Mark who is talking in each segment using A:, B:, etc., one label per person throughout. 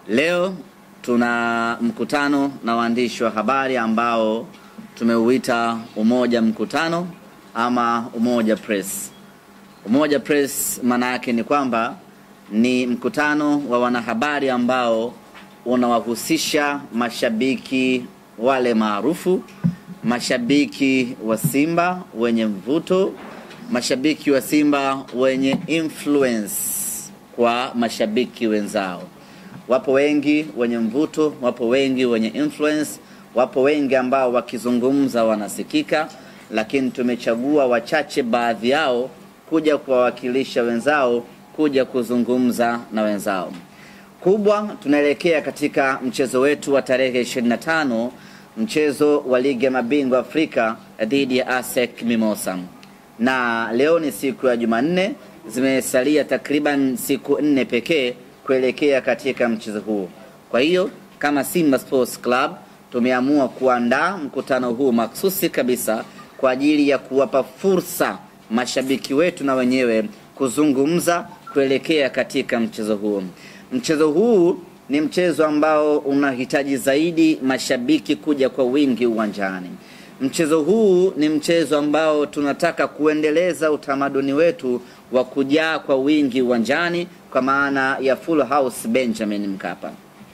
A: Leo tuna mkutano na waandishi wa habari ambao tumeuita Umoja Mkutano ama Umoja Press. Umoja Press maana yake ni kwamba ni mkutano wa wanahabari ambao unawahusisha mashabiki wale maarufu, mashabiki wa Simba wenye mvuto, mashabiki wa Simba wenye influence kwa mashabiki wenzao. Wapo wengi wenye mvuto, wapo wengi wenye influence, wapo wengi ambao wakizungumza wanasikika, lakini tumechagua wachache baadhi yao kuja kuwawakilisha wenzao, kuja kuzungumza na wenzao. Kubwa, tunaelekea katika mchezo wetu wa tarehe 25, mchezo wa ligi ya mabingwa Afrika dhidi ya ASEC Mimosa, na leo ni siku ya Jumanne, zimesalia takriban siku nne pekee kuelekea katika mchezo huu. Kwa hiyo kama Simba Sports Club tumeamua kuandaa mkutano huu maksusi kabisa kwa ajili ya kuwapa fursa mashabiki wetu na wenyewe kuzungumza kuelekea katika mchezo huu. Mchezo huu ni mchezo ambao unahitaji zaidi mashabiki kuja kwa wingi uwanjani. Mchezo huu ni mchezo ambao tunataka kuendeleza utamaduni wetu wa kujaa kwa wingi uwanjani kwa maana ya full house Benjamin Mkapa.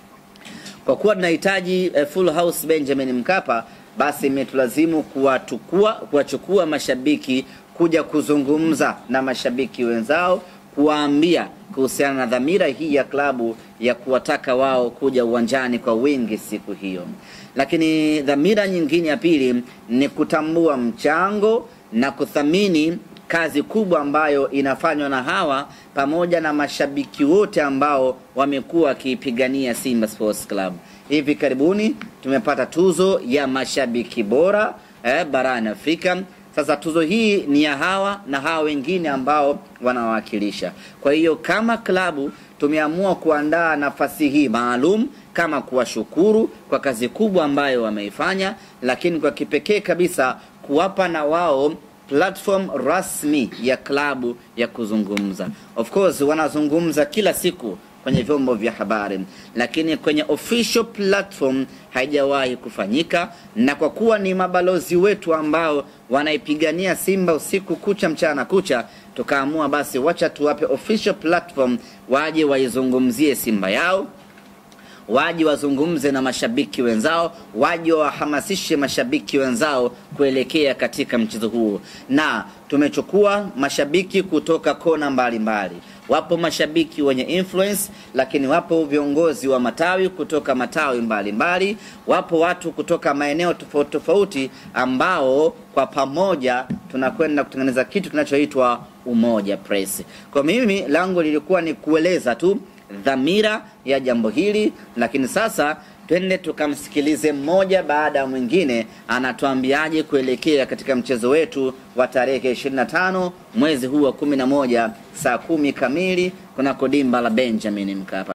A: Kwa kuwa tunahitaji eh, full house Benjamin Mkapa, basi imetulazimu kuwatukua kuwachukua mashabiki kuja kuzungumza na mashabiki wenzao, kuwaambia kuhusiana na dhamira hii ya klabu ya kuwataka wao kuja uwanjani kwa wingi siku hiyo. Lakini dhamira nyingine ya pili ni kutambua mchango na kuthamini kazi kubwa ambayo inafanywa na hawa pamoja na mashabiki wote ambao wamekuwa wakiipigania Simba Sports Club. Hivi karibuni tumepata tuzo ya mashabiki bora eh, barani Afrika. Sasa tuzo hii ni ya hawa na hawa wengine ambao wanawakilisha. Kwa hiyo kama klabu tumeamua kuandaa nafasi hii maalum kama kuwashukuru kwa kazi kubwa ambayo wameifanya, lakini kwa kipekee kabisa kuwapa na wao platform rasmi ya klabu ya kuzungumza. Of course wanazungumza kila siku kwenye vyombo vya habari, lakini kwenye official platform haijawahi kufanyika, na kwa kuwa ni mabalozi wetu ambao wanaipigania Simba usiku kucha mchana kucha, tukaamua basi, wacha tuwape official platform waje waizungumzie Simba yao waje wazungumze na mashabiki wenzao, waje wahamasishe mashabiki wenzao kuelekea katika mchezo huu. Na tumechukua mashabiki kutoka kona mbalimbali mbali. Wapo mashabiki wenye influence, lakini wapo viongozi wa matawi kutoka matawi mbalimbali mbali. Wapo watu kutoka maeneo tofauti tofauti ambao kwa pamoja tunakwenda kutengeneza kitu kinachoitwa Umoja Press. Kwa mimi langu lilikuwa ni kueleza tu dhamira ya jambo hili, lakini sasa twende tukamsikilize mmoja baada ya mwingine anatuambiaje kuelekea katika mchezo wetu wa tarehe 25 mwezi huu wa 11 saa kumi kamili kunako dimba la Benjamin Mkapa.